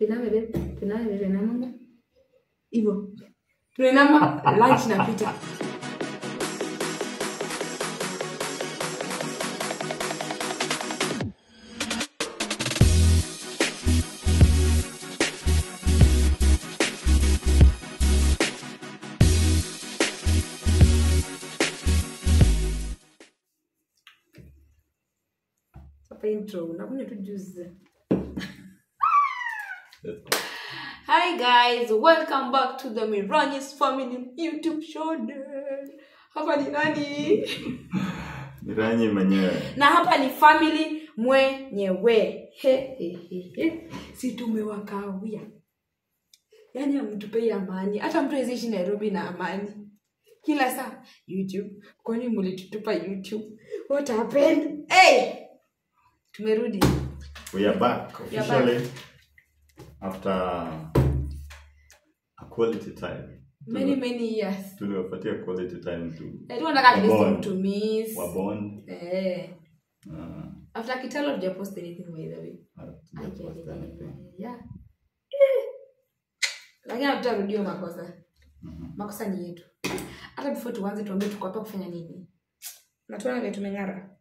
Tuiname babe. Tuiname babe. Inama. Hivyo. Tunainama lunch inapita. Hapa intro. Unakunywa tu juice. Hi guys, welcome back to the Mirani's Family YouTube channel. Hapa ni nani? Miranyi mwenyewe. Na hapa ni family mwenyewe. He, he, he, he. Si tumewakawia. Yaani hamtupei amani. Hata mtu hawezi ishi Nairobi na amani. Kila saa YouTube. Kwani mlitutupa YouTube? What happened? Hey! Tumerudi. We are back We are officially after a quality time. Many many years. Tuliwapatia quality time to I don't want at least Wabond. to miss. wabond. Eh. Uh, After Kitalo did post anything by the way. I get hatujapost it. anything. Yeah. Eh. Lakini hatutarudio makosa. Mhm. Makosa ni yetu. Hata before tuanze tuambie tuko hapa kufanya nini. Natuona vile tumeng'ara.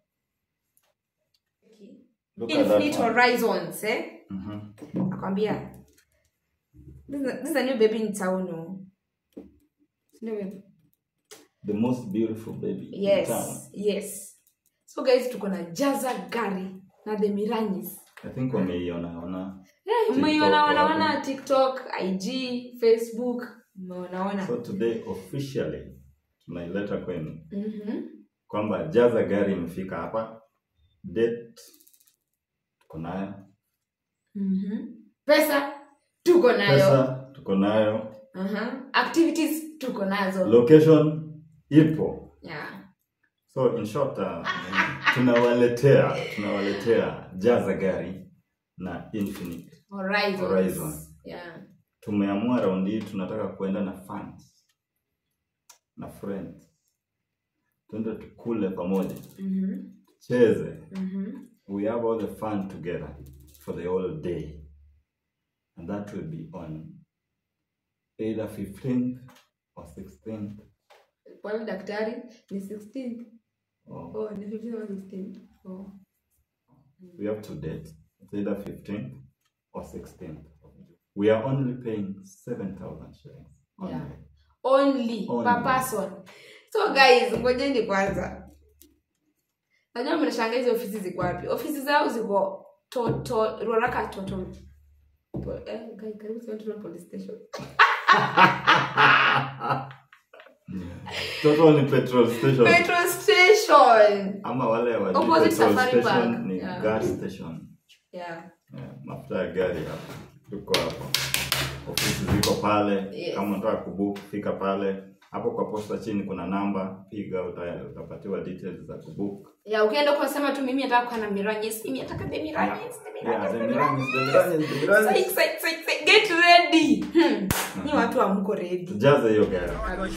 Look at that Infinite one. Horizons, eh? Mhm. Nakwambia. This is a- this is a new baby in town. no? New baby. The most beautiful baby in Yes, town. yes. So guys tuko na Jaza Gari na The Miranyis. I think wameiona ona. Eh, TikTok Mmeiona wanaona wapi? TikTok, IG, Facebook, mmeonaona. So today officially tunaileta kwenu Mhm. kwamba jaza gari imefika hapa. Date tuko nayo. Mhm. Pesa tuko nayo. Pesa tuko nayo. Aha. Activities tuko nazo. Location ipo. Yeah. So in short uh, tunawaletea tunawaletea jaza gari na Infinite. Horizons. Horizon. Yeah. Tumeamua raundi hii tunataka kuenda na fans na friends, tuende tukule pamoja, Mhm. cheze. Mhm. We have all the fun together for the whole day, and that will be on either 15th or 16th Pale daktari ni 16. or Oh, ni 15 or 16. Oh. We have two dates. It's either 15th or 16th. of June. We are only paying 7,000 shillings. Only. Yeah. Only, Only. per person. So guys, ngojeni kwanza. Najua mnashangaa hizo ofisi ziko wapi? Ofisi zao ziko Toto Ruaraka Toto. Po- Eh, guys, karibu sana Toto police station. Total ni petrol station. Petrol station. Ama wale wa Opposite petrol Safari station Park. ni Yeah. gas station. Yeah. Yeah, mafuta ya gari hapa. Tuko hapo. Ofisi ziko pale. Yes. Kama unataka kubook fika pale. Hapo kwa posta chini kuna namba, piga uta, utapatiwa details za kubook. Yeah, ukienda kusema tu mimi nataka kuwa na Miranyes, mimi nataka the Miranyes, the Yeah, Miranyes. the Miranyes, the Miranyes, the Miranyes. Psych, psych, psych, psych. Get ready. Hmm. Ni watu hamko ready. Tujaze hiyo gari.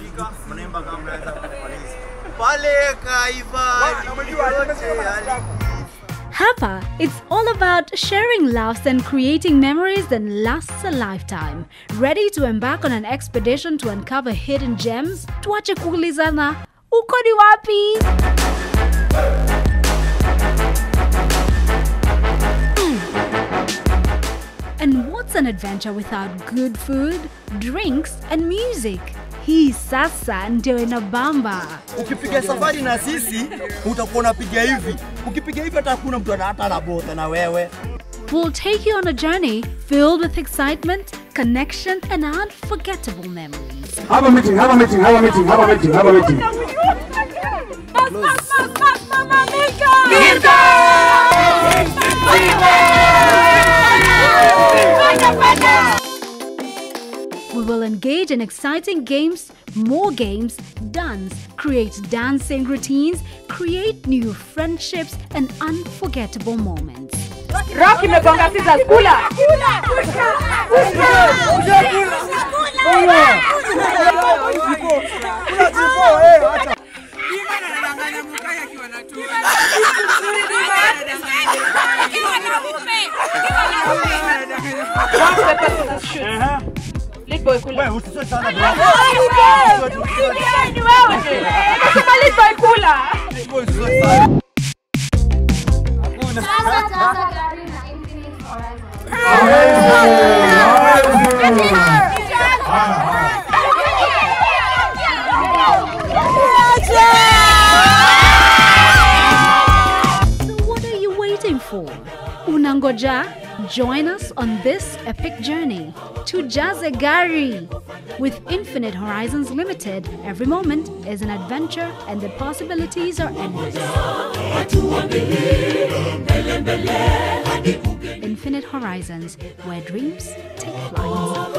pale Kaivani yote yali Hapa, it's all about sharing laughs and creating memories that lasts a lifetime. Ready to embark on an expedition to uncover hidden gems? Tuache kuulizana, uko ni wapi? And what's an adventure without good food, drinks, and music? Hii sasa ndio inabamba. ukipiga safari na sisi utakuwa unapiga hivi ukipiga hivi hata hakuna mtu ana- hata anabota na wewe We'll take you on a journey filled with excitement, connection, and unforgettable memories. Have a meeting, have a meeting, have a meeting, have a meeting, have a meeting. We will engage in exciting games, more games, dance, create dancing routines, create new friendships, and unforgettable moments. Rock imegonga scissors, kula. rock paper scissors shoot. Aha. Lead boy kula. Wewe usiswe sana bro. Ni wewe. Nasema lead boy kula. Wewe usiswe sana. So what are you waiting for? Unangoja? Join us on this epic journey to Jazegari. With Infinite Horizons Limited, every moment is an adventure and the possibilities are endless. Infinite Horizons, where dreams take flight.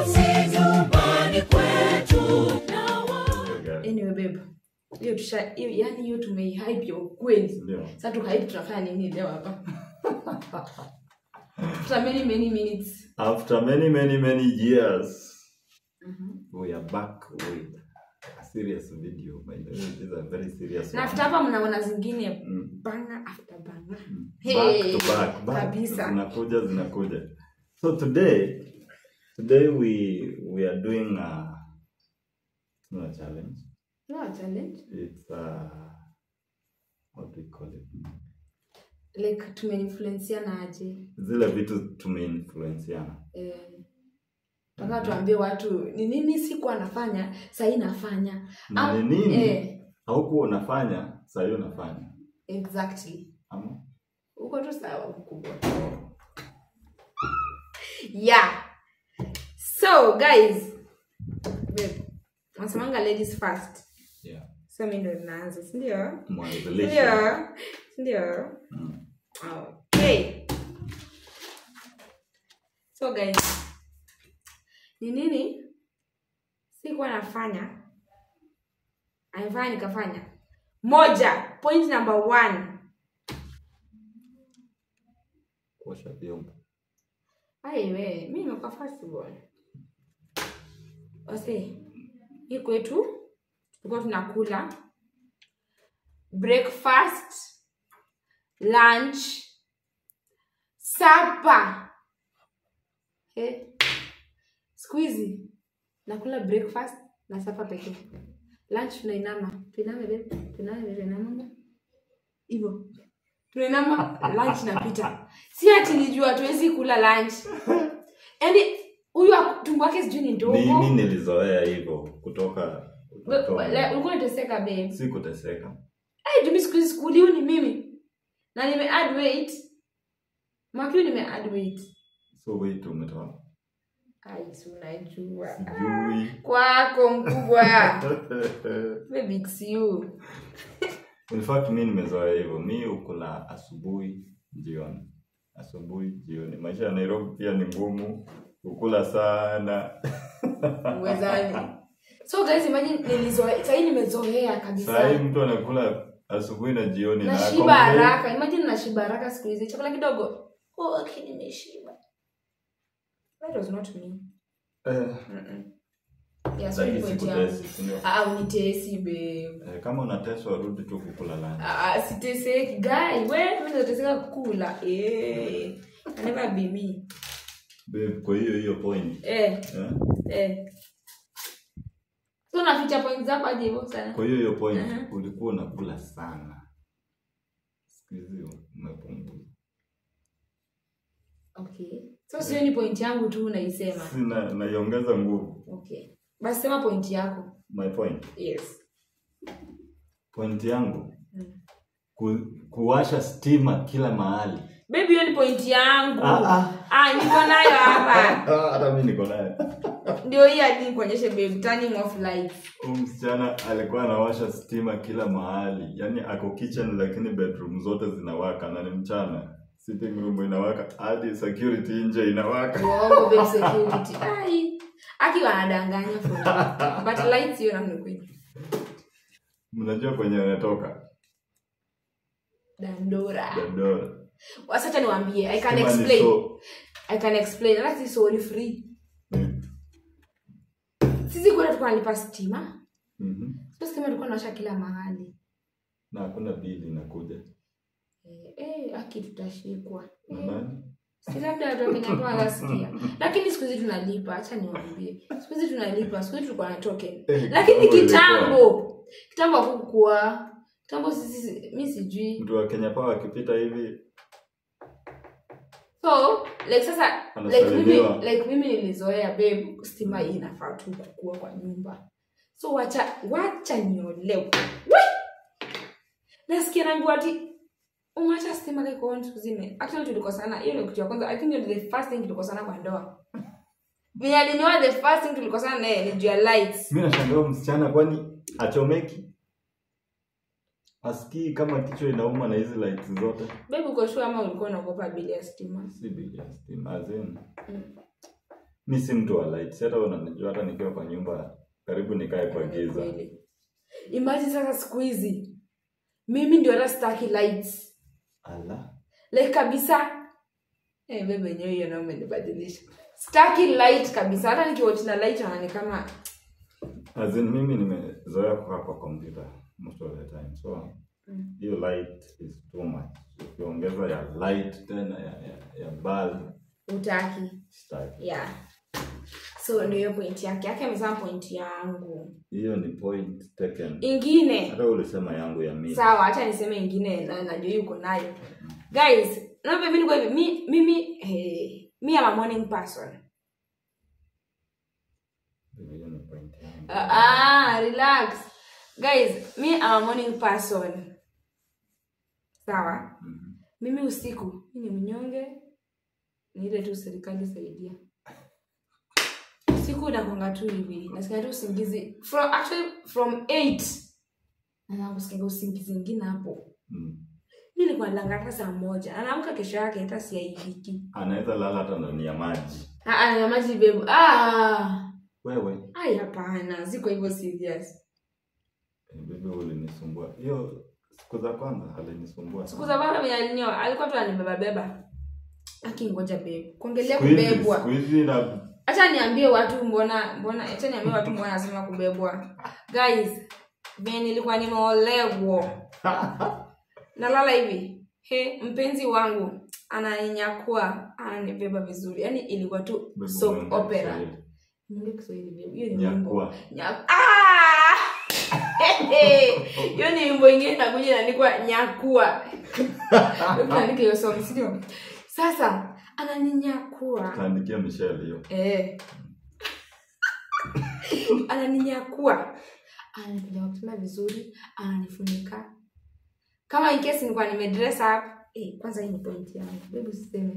anyway babe hiyo tusha hiyo yani hiyo tumeihype ya ukweli Ndio. sasa tukahype tunafanya nini leo hapa after many many minutes After many, many, many years, we are back with a serious video. By the way, this is a very serious na one. after hapa mnaona zingine Mm. banga after banga back to back, back. kabisa. Zinakuja, zinakuja. So today, today we we are doing a, it's not a challenge. no challenge It's uh what do we call it? like tumeinfluenciana aje Zile vitu tumeinfluenciana. eh taka tuambie watu ni nini siku anafanya sahii nafanya Na Au- ni nini eh, haukuwa unafanya, saa hiyo unafanya. exactly Ama? uko tu sawa mkubwa yeah so guys babe nasemanga ladies first Yeah. so mi ndo naanza sindio Mwanzilishi. sindio sindio Mm. okay so guys ni nini sikuwa nafanya amefanya nikafanya moja point number one Kuosha vyombo. aiwe mi nimekuwa fast bwana ose hii kwetu tulikuwa tunakula breakfast lunch sapa eh. siku hizi nakula breakfast na sapa pekee lunch tunainama tuiname babe tuiname babe tuinamanga hivyo tunainama lunch napita si ati nijua hatuwezi kula lunch yaani huyu aku- tumbo wake sijui ni ndogo Mimi nilizoea hivyo kutoka We- utotoni. we- like, ulikuwa unateseka babe si kuteseka. Ai, jumi siku hizi skuliu ni mimi na nime add weight makiu nime add weight So wait umetoa. ai si unajua Sijui. kwako mkubwa baby it's you In fact mi nimezoea hivyo. Mi ukula asubuhi, jioni. Asubuhi, jioni. Maisha ya Nairobi pia ni ngumu. Ukula sana. uwezani so guys imagine nilizoea sahii nimezoea Saa hii kabisa mtu anakula asubuhi na jioni na nashiba complain. haraka imagine nashiba haraka siku hizi chakula kidogo oh, okay nimeshiba that was not me Eh, Mm-mm. yeah, so lakini ni point si yangu. kutesi, si ndio? Ah, unitesi babe Eh, kama unateswa rudi tu kukula lunch. Ah, siteseki gai we nateseka kukula eh. I never be me Babe, kwa hiyo hiyo point. eh, Eh? eh. so naficha point zako aje hivyo sana Kwa hiyo hiyo point Aha. ulikuwa unakula sana. Siku hizi umepunguza. okay so sio ni point yangu tu unaisema Sina naiongeza nguvu. okay basi sema point yako My point. yes Point yangu Mm. ku, kuwasha stima kila mahali. baby hiyo ni point yangu Ah, ah. ah, niko nayo hapa Ah, Hata mimi niko naye. ndio hii hadi nikuonyeshe babe turning off lights Huyu msichana alikuwa anawasha stima kila mahali, yaani ako kitchen lakini bedroom zote zinawaka na ni mchana. Sitting room inawaka hadi security nje inawaka. uongo babe security ai akiwa anadanganya for me. but lights hiyo namna kweli Mnajua kwenye anatoka dandora Dandora. wasacha niwambie i can Stima ni explain so- i can explain hata si sorry free Mm. sisi kwenda tulikuwa nalipa stima Mhm. so stima tulikuwa nawasha kila mahali Na hakuna bili inakuja. eh, eh, aki tutashikwa Na eh, nani? si labda watu wa Kenya kwa wanasikia lakini siku hizi tunalipa acha niwaambie siku hizi tunalipa siku hizi tulikuwa na token Eh, lakini kitambo kitambo kitambo hakukuwa kitambo sisi mi sijui mtu wa Kenya Power akipita hivi so like sasa like mimi, Anasalimiwa. like mimi nilizoea babe stima hii inafaa tu kukua kwa nyumba so wacha wacha niolewe We! nasikia nangu ati umeacha stima like on siku zime actually tulikosana hiyo ni kitu ya kwanza i think ndio the first thing tulikosana kwa ndoa venye alinioa the first thing tulikosana naye ni juu ya lights mi nashangaa msichana kwani achomeki asikii kama kichwa inauma na hizi lights zote babe uko sure ama ulikuwa unaogopa bili ya stima si bili ya stima as in Mm. mi si mtu wa lights hata unanijua hata nikiwa kwa nyumba karibu nikae kwa giza Kweli. imagine sasa siku hizi mimi ndio hata staki lights ala like kabisa eh bebe yenyewe hiyo nao umenibadilisha staki light kabisa hata nikiwatch na light naona ni kama as in mimi nimezoea kukaa kwa computer most of the time so Mm. hiyo light is too much ukiongeza ya light tena ya, ya, ya bulb utaki sitaki yeah so ndio hiyo point yake yake amesema point yangu hiyo ni point taken ingine hata ulisema yangu ya mimi sawa hacha niseme ingine na najua hii uko nayo guys naomba mimi niko hivi mi mimi eh, mi am a morning person hiyo ni point yangu uh, ah relax guys mi am a morning person sawa Mhm. mimi usiku mi ni mnyonge ni ile tu serikali saidia usiku nakwanga tu hivi nasikia tu usingizi from, actually from 8 naanza kusikia usingizi ingine hapo Mm. mi nilikuwa nalala hata saa moja anaamka kesho yake hata siaidiki anaweza lala hata ndani ya maji ya maji bebu ah wewe ai hapana siko hivyo serious eh, bibi ulinisumbua hiyo siku za kwanza alinisumbua siku za baba venye alinioa alikuwa tu anibeba beba akingoja bebu kuongelea Siku hizi- kubebwa siku hizi na hacha niambie watu mbona mbona hacha niambie watu mbona nasema kubebwa guys venye nilikuwa nimeolewa nalala hivi he mpenzi wangu ananinyakua ananibeba vizuri yaani ilikuwa tu Bibi soap umeongea opera Kiswahili. Niongee Kiswahili babe. hiyo ni wimbo Nyakua. Nya- Ah! hiyo ni wimbo ingine nakuja inaandikwa nyakua andika hiyo song sio sasa ananinyakua Kaandikia Michelle hiyo eh. ananinyakua ananipiga mapema vizuri ananifunika kama in case nilikuwa nimedress up eh, kwanza hii ni point yangu bebu siseme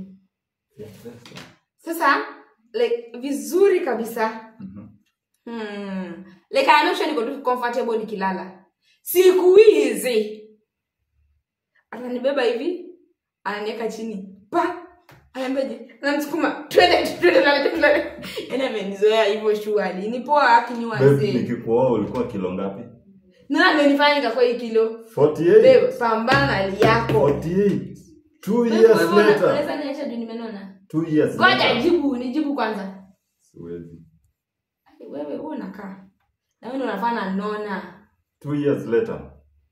sasa like vizuri kabisa Mhm. hmm. like I know sure niko tu comfortable nikilala siku hizi ananibeba hivi ananiweka chini pa anaambiaje ananisukuma twende twende twende twende yani amenizoea hivyo shuali ni poa Babe, akiniwaze nikikuoa ulikuwa kilo ngapi nani amenifanya nikakuwa hii kilo 48 Babe, pambana na hali yako 48 two Babe, years wewe una- later unaweza niacha juu nimenona two years ngoja later jibu nijibu kwanza siwezi wewe wewe unakaa na wewe ndio unafaa na nona two years later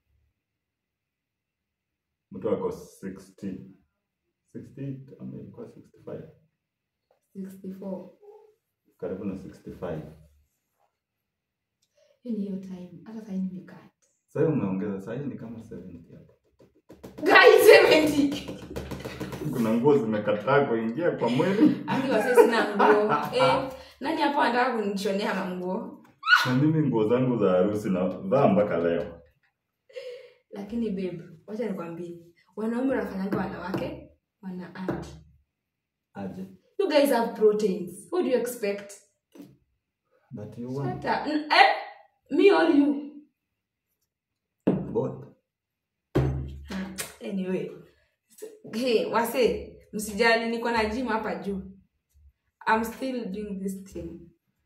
mtu ako 60 68 ama ilikuwa 65 64 karibu na 65 hiyo ni hiyo time hata sahii nimekaa sasa umeongeza sasa ni kama 70 hapo guys 70 kuna nguo zimekataa kuingia kwa mwili Aki wase sina nguo. Eh, nani hapo anataka kunishonea manguo? na mimi nguo zangu za harusi na vaa mpaka leo Lakini babe, wacha nikwambie. Wanaume wanafanyanga wanawake wana anti. aje You guys have proteins. What do you expect? but you want Shut up. N- Eh, me or you? both Hmm, Anyway. Hey, wase, msijali niko na gym hapa juu. I'm still doing this thing.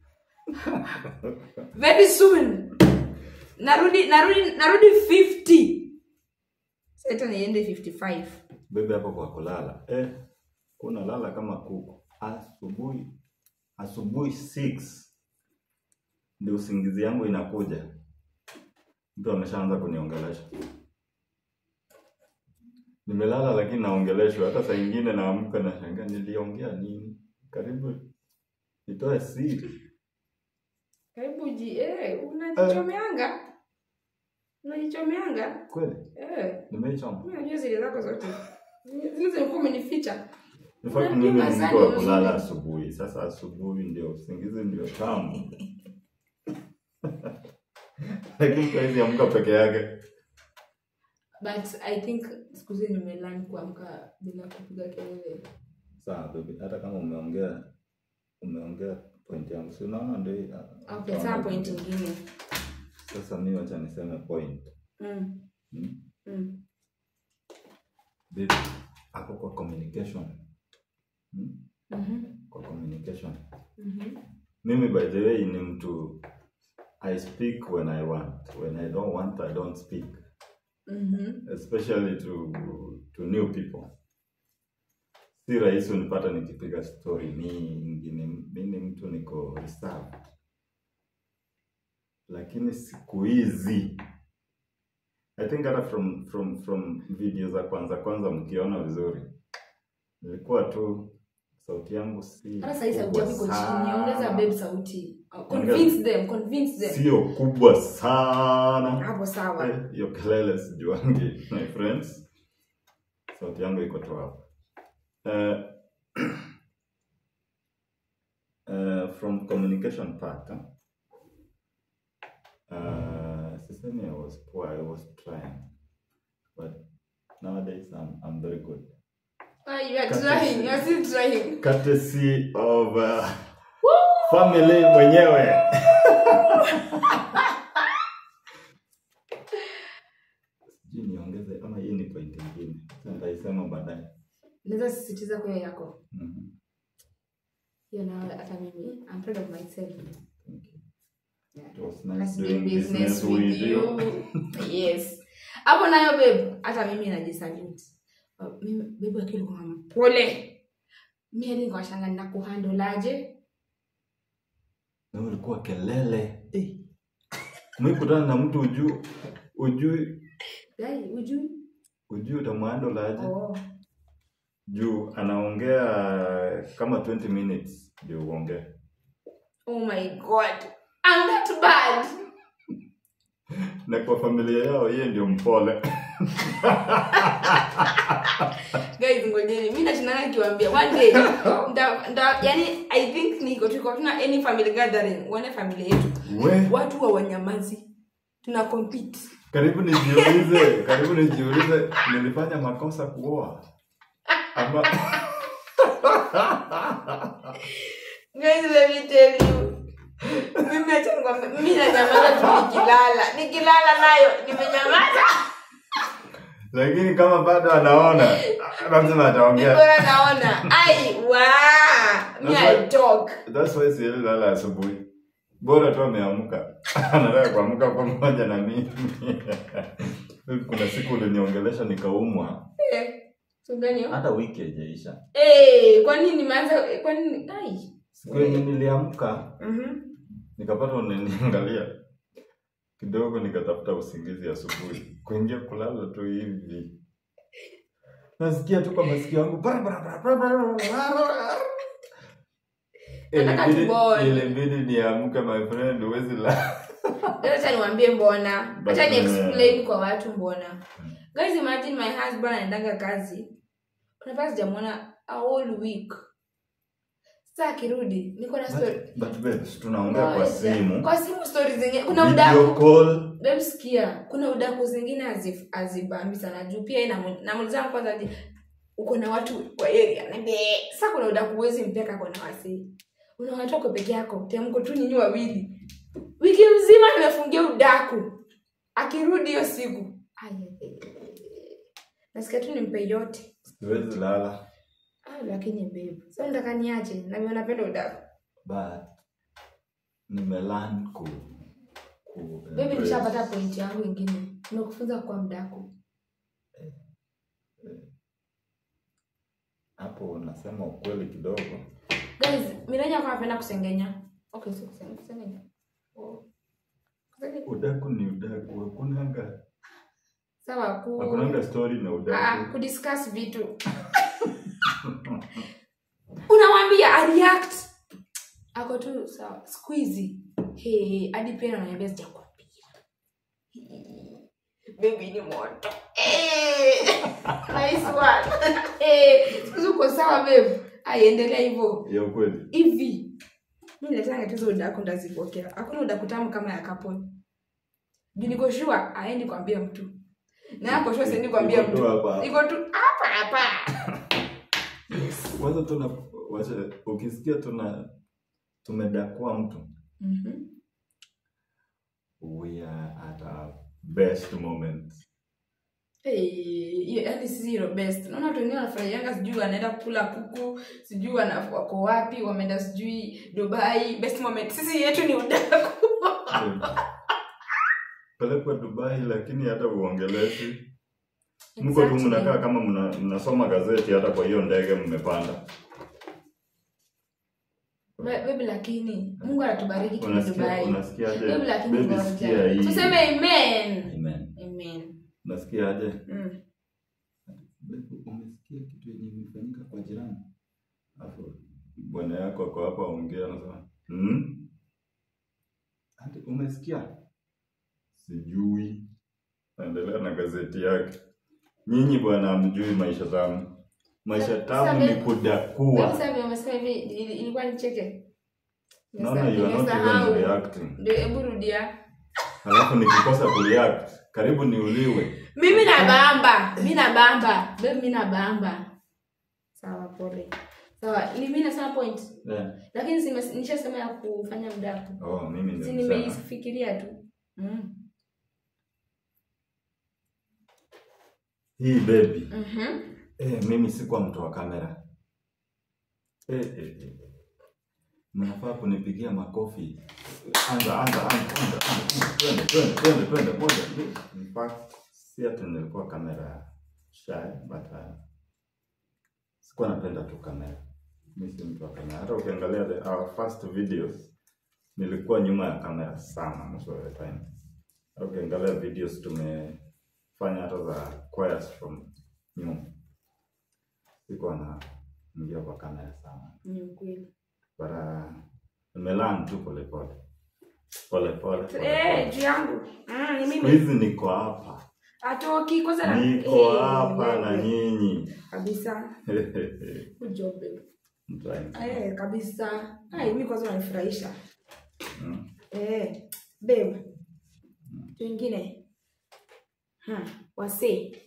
Very soon. Narudi narudi narudi 50. Sasa niende 55. bebe hapo kwa kulala eh kuna lala kama kuku asubuhi asubuhi 6 ndio usingizi yangu inakuja mtu ameshaanza kuniongelesha nimelala lakini naongeleshwa hata saa ingine naamka na shangaa niliongea nini karibu nitoe siri karibu ji eh, unajichomeanga unajichomeanga kweli eh, nimeichoma mi najua zile zako zote zile zilikuwa umenificha In fact, Unajua mimi ni masani mtu wa mzuri. kulala asubuhi sasa asubuhi ndio usingizi ndio tamu lakini saizi amka peke yake but i think siku hizi nimelearn kuamka bila kupiga kelele sawa baby hata kama umeongea umeongea point yangu si unaona ndio hii, ah, okay ah, saa point ingine sasa mi wacha niseme point mm. hmm? Mm. baby hapo kwa communication hmm? Mhm. kwa communication Mhm. mimi by the way ni mtu i speak when i want when i don't want i don't speak Mhm. especially to to new people si rahisi unipata nikipiga story mingi ni- mi ni mtu niko reserved lakini siku hizi i think hata from from from video za kwanza kwanza mkiona vizuri nilikuwa tu sauti yangu si hata sahii sauti yako iko kubwa chini ongeza sana. babe sauti Uh, convince them convince them sio kubwa sana hapo sawa Eh, hiyo kelele sijuangi my friends sauti yangu iko tu hapo Eh, eh, from communication part huh? uh, sisemi i was poor i was trying but nowadays i'm, I'm very good Ah, you are Cut trying it. you are still trying courtesy of uh, family mwenyewe sijui niongeze ama hii ni point ingine Sasa nitaisema baadaye naweza sisitiza kwa hiyo yako Mhm. hiyo nayo hata mimi i'm proud of myself Thank you. Yeah. It was Let's nice do doing business business with with you. you. yes hapo nayo babe hata mimi najisalute Uh, mimi babe akili kwa mpole mi hadi nikawashanga nakuhandolaje Na ulikuwa kelele Eh. umekutana na mtu ujui ujui dai ujui ujui utamwando aje oh. juu anaongea kama 20 minutes ndio uongee oh my god i'm that bad na kwa familia yao yeye ndio mpole guys ngojeni mi nashinanga nikiwaambia one day nda, nda, yani i think niko tuko tuna any family gathering uone familia yetu we watu wa wanyamazi tuna compete karibu nijiulize karibu nijiulize nilifanya makosa kuoa ama guys let me tell you mimi acha nikwambie mimi nanyamaza tu nikilala nikilala nayo nimenyamaza lakini kama bado anaona lazima ataongea nikona naona ai wa mi i talk That's why siwezi lala asubuhi bora tu ameamka anataka kuamka pamoja na mimi kuna siku uliniongelesha nikaumwa Eh, so gani hiyo? hata wiki haijaisha Eh, kwa nini nimeanza kwa nini ai siku yenye niliamka mhm nikapata unaniangalia kidogo nikatafuta usingizi asubuhi kuingia kulala tu hivi nasikia tu kwa masikio yangu bara, bara, bara, bara, bara, bara. Nataka Ilibidi- tuone. ilibidi niamke my friend huwezi la acha niwaambie mbona But, acha ni eh, explain kwa watu mbona guys imagine my husband anaendanga kazi unapata sijamwona a whole week saa akirudi niko na story But- but babes, tunaongea kwa Moja. simu kwa simu story zingine kuna video udaku call Babe, sikia kuna udaku zingine hazif- hazibambi sana juu pia namu- namuulizana kwanza je uko na watu kwa area Naambia, "Eh." sasa kuna udaku huwezi mpeka kona wasii una watu wako peke yako temko tu nyinyi wawili wiki mzima nimefungia udaku akirudi hiyo siku Ai, ai, ai, ai. nasikia tu nimpe yote siwezi lala ah, lakini babe sasa nataka niache na mimi napenda udaku but nimelearn ku, ku baby embrace. nishapata point yangu ingine nimekufunza kuwa mdaku hapo unasema ukweli kidogo guys miraja kwa napenda kusengenya okay so kusengenya kusengenya oh. kusengenya udaku ni udaku hakunanga sawa ku hakunanga story na Ah, udaku kudiscuss vitu unamwambia areact ako tu sawa siku hizi hey, hadi pia ananiambia sijakwambia bebi ni moto Eh, nice one Eh, siku hizi uko sawa babe aiendelea hivyo ya ukweli hivi mi letanga tuzo udaku ndazipokea hakuna udaku tamu kama ya kaponi juu niko sure aendi kwambia mtu na ako sure siendi kwambia Iko tu mtu hapa. iko tu hapa hapa kwanza tuna wacha ukisikia tuna tumedakua mtu Mhm. we are at our best moment Hey, hiyo- yaani sisi hilo best naona watu wengine wanafurahianga sijui wanaenda kukula kuku sijui wana- wako wapi wameenda sijui dubai best moment sisi yetu ni udaku pelekwa dubai lakini hata uongelezi mko tu Exactly. mnakaa kama mna- mnasoma gazeti hata kwa hiyo ndege mmepanda Be- baby lakini mungu anatubariki kwenye unasikia dubai unasikiaje baby lakini Baby, sikia ngoja hii tuseme amen amen amen unasikiaje mm. Baby, umesikia kitu yenye imefanyika kwa jirani alafu bwana yako ako hapa ongea anasema hmm? Ati, umesikia sijui naendelea na gazeti yake nyinyi bwana amjui maisha tamu maisha Sa- tamu sa- ni Baby, kudakua sasa umesema hivi ili- ilikuwa nicheke naona you are not Nimesahau. even reacting ndio hebu rudia alafu nikikosa kureact karibu niuliwe mimi na bamba mi na bamba babe mi na bamba sawa pole sawa ni mi nasema point yeah. lakini si nimes- nishasema ya kufanya mdaku oh, mimi ndio si nimesema. nimeifikiria tu mm. hii baby Mhm. Eh, mimi sikuwa mtu wa kamera. Eh, eh, eh. Mnafaa kunipigia makofi. Anza, anza, anza, anza, anza. Twende, twende, twende, twende. Moja, mbili. In fact, si ati nilikuwa kamera shy, but uh, sikuwa napenda tu kamera. Mimi si mtu wa kamera. Hata ukiangalia the, our first videos, nilikuwa nyuma ya kamera sana most of the time. Hata ukiangalia videos tumefanya hata za choirs from nyuma sikuwa na ingia kwa kamera sana ni ukweli bara nimelan tu polepole polepole Eh, juu yangu Mm, ni siku mimi hizi niko hapa atoki kwanza na- niko Eh, hapa na wewe. nyinyi kabisa Good job, babe. I'm trying to- Eh, kabisa Ai, mi kwanza unanifurahisha Mm. eh, babe wengine hmm. wasee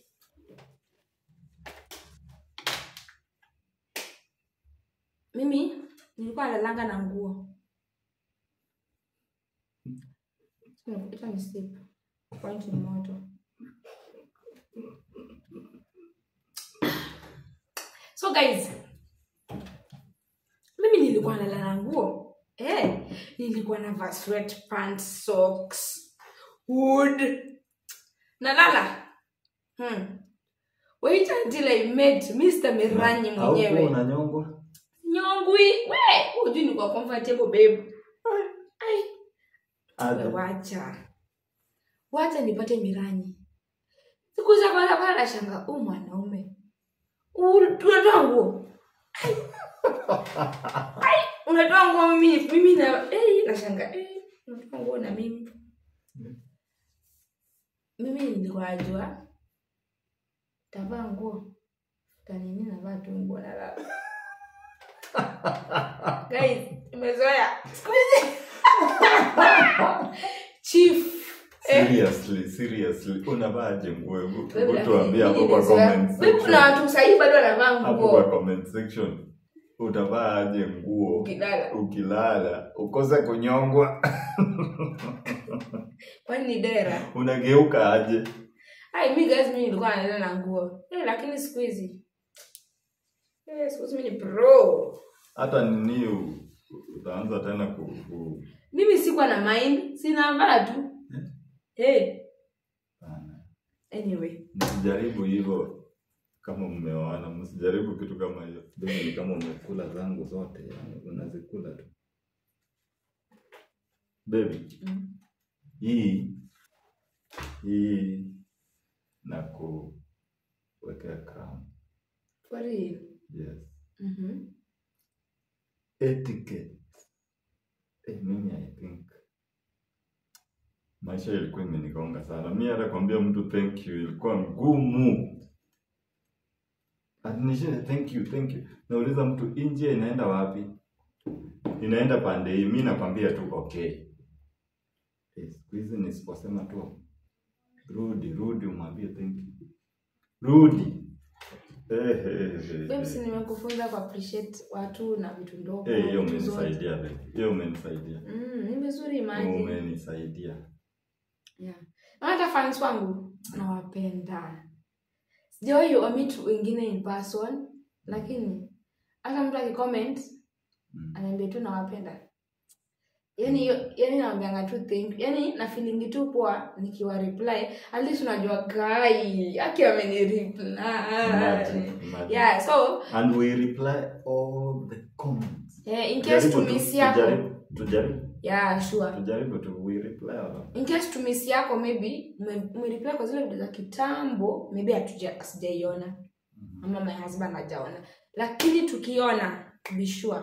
mimi nilikuwa nalalanga na nguo ita ni slip point ni moto so guys mimi nilikuwa nalala na nguo eh, nilikuwa navaa sweatpants socks hood nalala hmm. wait until i met mr miranyi Haukuwa mwenyewe unanyongwa nyongwi we hujui ni kwa comfortable babe Ai. Aje. We, wacha wacha nipate miranyi siku za kwanza kwanza nashanga huu mwanaume u- unatoa nguo Ai. Ai, unatoa nguo mimi mimi na eh, nashanga eh, unatoa nguo na mimi mimi nilikuwa najua tavaa nguo tanini navaa tu nguo nalala guys imezoea siku hizi chief eh, seriously seriously unavaaje nguo hebu Babe, hebu lakini tuambie hapo mimi kwa nimezoea. comment Babe, kuna section watu sahii bado wanavaa hapo kwa nguo comment section utavaaje nguo ukilala ukilala ukose kunyongwa kwani ni dera unageuka aje ai mi guys mi nilikuwa nalala na nguo eh, lakini siku hizi eh, siku hizi mi ni pro hata nini u- utaanza tena ku, ku... mimi sikuwa na mind sinavaa tu eh, Hapana. anyway msijaribu hivyo kama mmeoana msijaribu kitu kama hiyo Mimi ni kama umekula zangu zote yani unazikula tu baby mm. hii hii na kuwekea crown. For real. Yes. Mhm. Etiquette. Eh, mimi I think maisha ilikuwa imenigonga sana. Mi hata kuambia mtu thank you ilikuwa ngumu. Atinishinde thank you, thank you. Nauliza mtu hii njia inaenda wapi? Inaenda pande hii. Mi nakwambia tu okay. Eh, siku hizi nisiposema tu rudi, rudi umwambie thank you. Rudi. Eh, eh, eh, Babe, si eh. nimekufunza ku appreciate watu na vitu ndogo. Eh, hiyo vitu zote. umenisaidia babe. Hiyo umenisaidia. Mm, ni vizuri maji. Umenisaidia. Yeah. Na hata fans wangu nawapenda. Sijawahi wamit wengine in person, lakini hata mtu akicomment Mm. anaambia tu nawapenda. Yaani hiyo- yaani naambianga tu thank you. Yaani na feeling tu poa nikiwa reply. At least unajua guy aki ameni Imagine, reply. imagine. Yeah, so And we reply all the comments. yeah, in case Tujaribu to tu- miss yako. tujaribu- Tujaribu. Yeah, sure. Tujaribu tu we reply all. in case tumisi yako maybe ume- umereply kwa zile video za kitambo maybe hatuja sijaiona ama my husband hajaona lakini tukiona be sure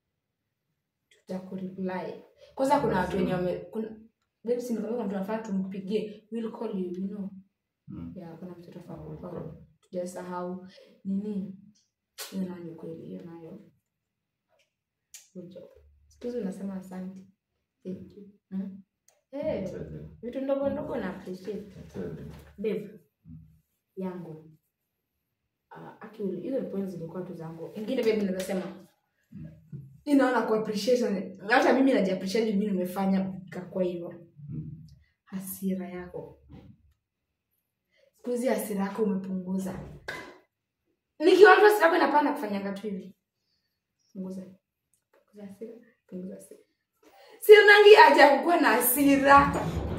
tutakureply kwanza kuna watu wenye wame kuna babe si nikwambia kuna mtu anafaa tumpigie we'll call you you know Mm. yeah kuna mtu anafaa kucall tujasahau nini hiyo nayo ni kweli hiyo nayo good job siku hizi unasema asante thank you mm? hey Tell you, vitu ndogo ndogo na appreciate tell you. babe yangu uh, actually hizo ni points zilikuwa tu zangu ingine babe naweza sema inaona ku appreciation hata mimi naji appreciate mimi nimefanya kakwa hivyo Mm. hasira yako siku hizi hasira yako umepunguza nikiwa tu hasira yako inapanda kufanyanga tu hivi punguza punguza hasira punguza hasira sinangi haja kukuwa na hasira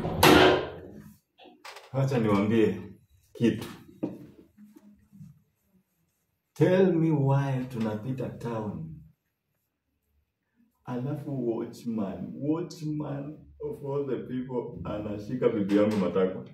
Wacha niwaambie kitu. Tell me why tunapita town. Alafu watchman, watchman of all the people anashika bibi yangu matako.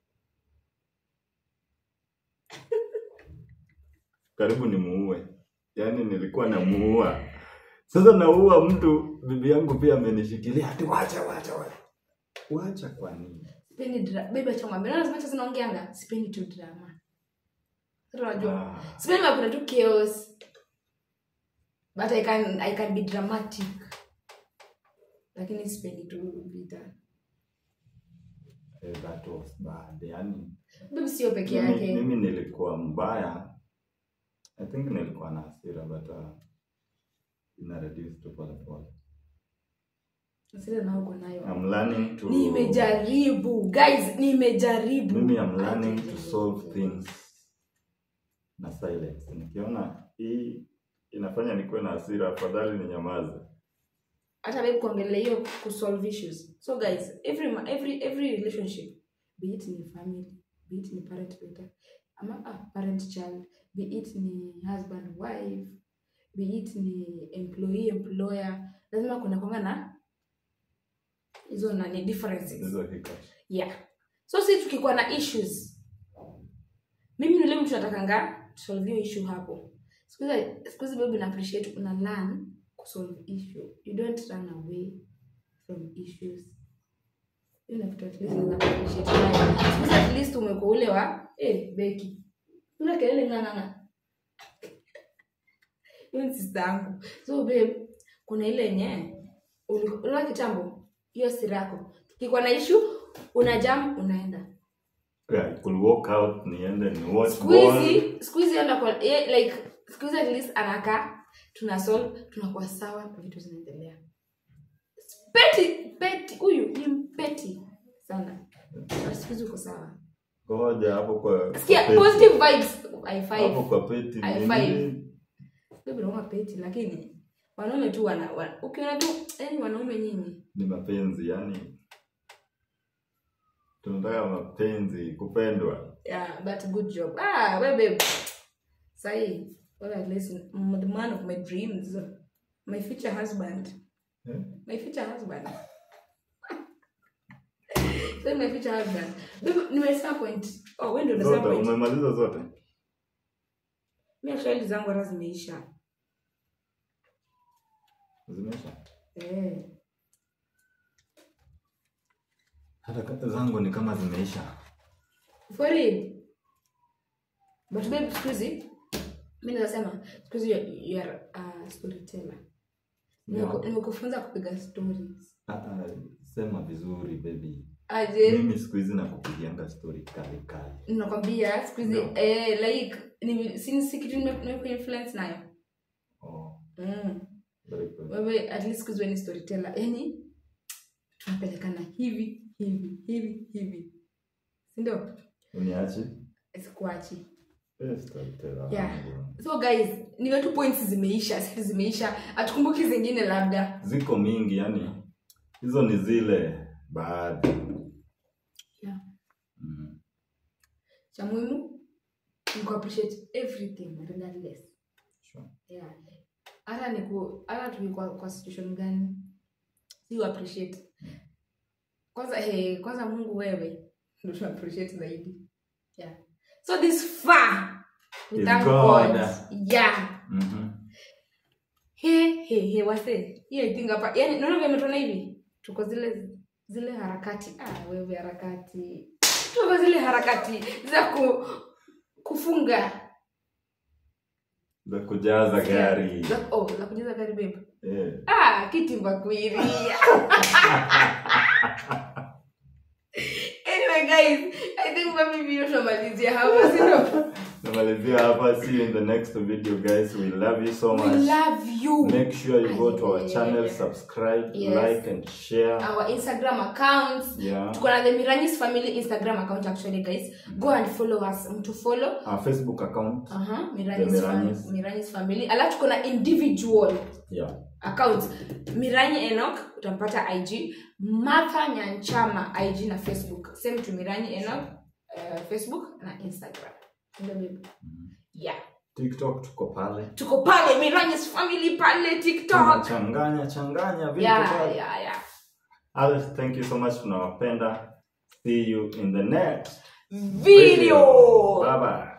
Karibu nimuue. Yaani nilikuwa namuua. Sasa naua mtu, bibi yangu pia amenishikilia. Ati wacha wacha wacha. Wacha kwa nini? sipendi dra- baby acha ngwambie naona zimacha zinaongeanga sipendi tu drama sasa unajua Ah. sipendi mapenda tu chaos but i can i can be dramatic lakini sipendi tu vita Eh, that was bad. Yani, baby sio peke mimi, yake mimi nilikuwa mbaya. I think nilikuwa na hasira but uh, ina reduce tu pole pole. sasa na uko nayo I'm learning to nimejaribu guys nimejaribu mimi I'm learning Acha to nijaribu. solve things na silence. Nikiona hii inafanya nikuwe na hasira, afadhali ninyamaze. hata babe kuongelea hiyo kusolve issues so guys every ma- every every relationship be it ni family be it ni parent daughter ama ah, parent child be it ni husband wife be it ni employee employer lazima kuna kwanga na hizo nani differences Hizo hiccups. yeah so si tukikuwa na issues mimi nile mtu natakanga tusolve hiyo issue hapo siku hizi- siku hizi baby na appreciate una learn kusolve issue you don't run away from issues hiyo na kitu at least naweza appreciate nayo. Siku hizi at least umekuwa ule wa eh beki ule kelele nganganga hiyo ni sister yangu so babe kuna ile yenye uliona kitambo hiyo sira yako tukikuwa na issue una jam unaenda Yeah, I could walk out niende ni watch siku ball. hizi siku hizi enda kwa ye- like siku hizi at least anakaa tuna solve tunakuwa sawa vitu zinaendelea peti peti huyu ni mpeti sana But siku hizi uko sawa Ngoja hapo kwa sikia kwa peti. positive vibes i hapo five kwa peti I ni five. nini? baby naona peti lakini wanaume tu wana, wana ukiona tu yani wanaume nyinyi ni mapenzi yani tunataka mapenzi kupendwa yeah but good job ah we babe sahi well at least mm, the man of my dreams my future husband Eh? my future husband Sasa nimeficha husband. Babe, nimesema point. Oh, wewe ndio unasema zote point. umemaliza zote Mimi actually zangu hata zimeisha. zimeisha Eh. hata kata zangu ni kama zimeisha For real. But babe, siku hizi mimi nasema siku hizi you you are a storyteller. Nimeku- Yeah. Nimekufunza kupiga stories. Ah, ah, sema vizuri baby Aje mimi siku hizi nakupigianga story kali kali nakwambia siku hizi No. eh, like ni si si kitu nime- nimekuinfluence nayo. oh, Mm. very good. Wewe at least siku hizi wewe ni storyteller. Yaani tunapelekana hivi hivi hivi hivi. Si ndio? uniachi Sikuachi. Eh, storyteller Yeah. wangu. so guys niwe tu points zimeisha sisi zimeisha hatukumbuki zingine labda ziko mingi yani hizo ni zile baadhi Yeah. mm. cha muhimu ni ku appreciate everything regardless sure. yeah hata ni ku hata tukikuwa kwa situation gani si u appreciate kwanza hey, kwanza mungu wewe ndio tu appreciate zaidi yeah so this far we Is thank God. god yeah Mhm. he he he wase hiyo i think hapa yani naona vile umetona hivi tuko zile zile harakati ah wewe harakati tuko zile harakati za ku kufunga za kujaza gari za, oh, za kujaza gari babe Eh. ah kiti vakuiri anyway guys i think maybe video tunamalizia hapa sio namalizia hapa see you in the next video guys we love you so we much love you make sure you go to our Yeah. channel subscribe Yes. like and share our instagram accounts yeah tuko na the miranyis family instagram account actually guys go and follow us mtu follow our facebook account Aha, The Miranyis Miranyis. fam- Miranyis family alafu tuko na individual yeah account miranyi enok utampata ig martha nyanchama ig na facebook same to miranyi enok uh, facebook na instagram Ndio babe. yeah tiktok tuko pale tuko pale miranyis family pale tiktok tunachanganya changanya vitu yeah, pale yeah, yeah. Alice, thank you so much tunawapenda see you in the next video bye bye